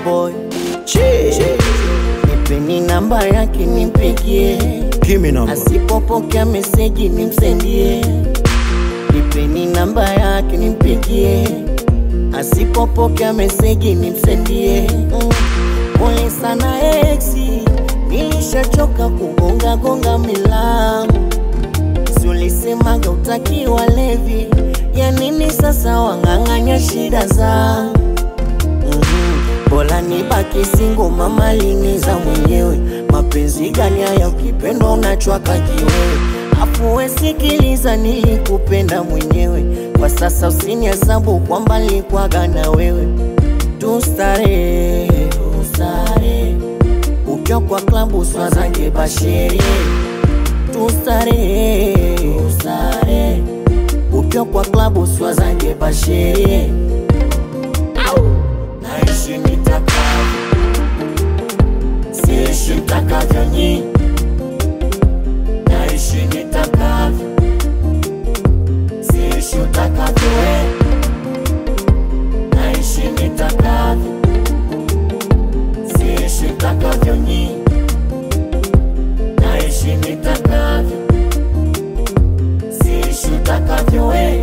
boy nipeni namba yake nimpigie Give me number. asipopokea meseji nimsendie nipeni namba yake nimpigie asipopokea meseji nimsendie Mm. pole sana exi nilishachoka kugonga gonga milango si ulisemaga utaki walevi ya nini sasa wang'ang'anya shida zangu Mhm. Bora nibaki singo mama liniza mwenyewe mapenzi gani haya ukipendwa unachwaka kiwewe afu we sikiliza nilikupenda mwenyewe kwa sasa usinihesabu kwamba nilikwaga na wewe tustare tustare ukiwa kwa klabu swazange basherie tustare tustare ukiwa kwa klabu swazange basherie naishi nitakavyo, siishi mtakavyo nyi, naishi nitakavyo, siishi utakavyo we, naishi nitakavyo, siishi mtakavyo nyi, naishi nitakavyo, siishi utakavyo we.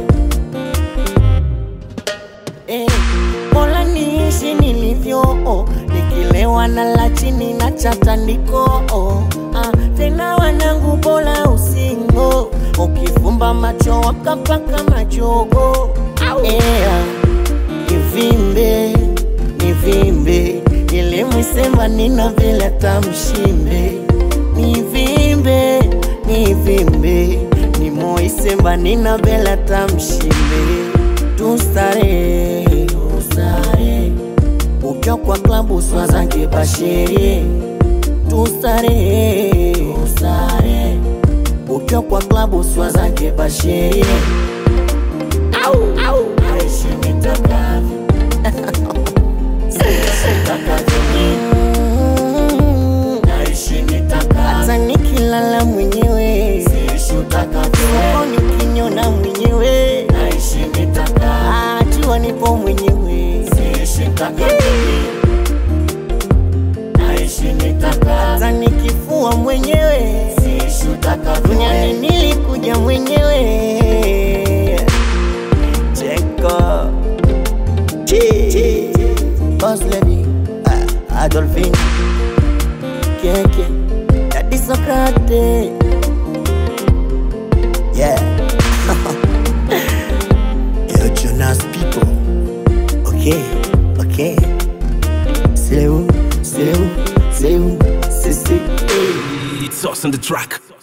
Eh, Bora niishi nilivyo oh, nikilewa na la chini na chatandiko oh, ah, tena wanangu bora usingo ukifumba macho wakapaka machogo yeah. Nivimbe nivimbe nilimwisema nina vile tamshimbe nivimbe nivimbe nimoisemba nina vile tamshimbe tustare tustare ukiwa kwa klabu swazange basherie tustare tustare ukiwa kwa klabu swazange basherie au au aishi nitakavyo Siishi nitakavyo mimi. Naishi nitakavyo. hata nikilala mwenyewe siishi utakavyo nikinyona mwenyewe naishi nitakavyo jua nipo mwenyewe siishi nitakavyo naishi nitakavyo hata nikifua mwenyewe siishi utakavyo duniani nilikuja mwenyewe cheko Boss lady, ah, Adolphine, Keke, Daddy Socrates, yeah. Yo, Jonas people, okay, okay. C'est où, c'est où, c'est où, c'est c'est. It's us on the track.